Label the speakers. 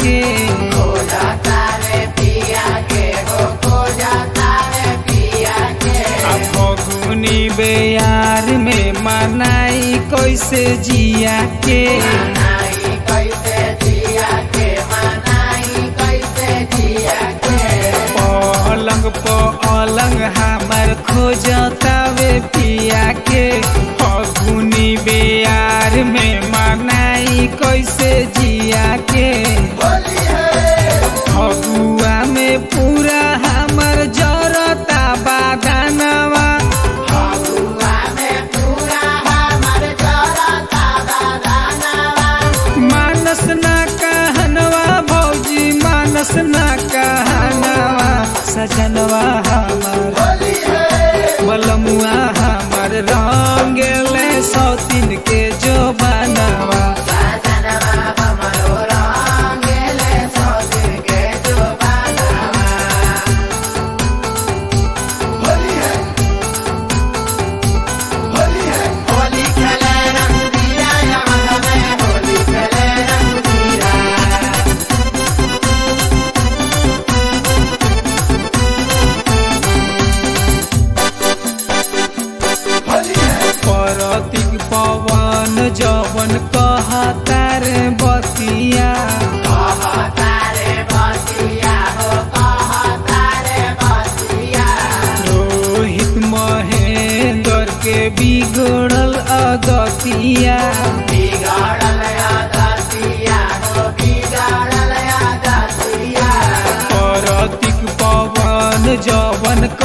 Speaker 1: के आ फगुनी बेयार में मनाई कैसे जिया के पलंग पलंग हमर खोजतावे पिया के फगुनी बेयार में मनाई कैसे जिया के फगुआ में पूरा हमर जरता बादानवा मानस ना कहनवा भौजी मानस ना कहनवा सजनवा हमर बलमुआ हमर रंगले सौतिन के जो बनवा परतिक पवन जवन कहता रे बतिया रोहित महेंद्र के बिगड़ल अदतिया परतिक पवन जवन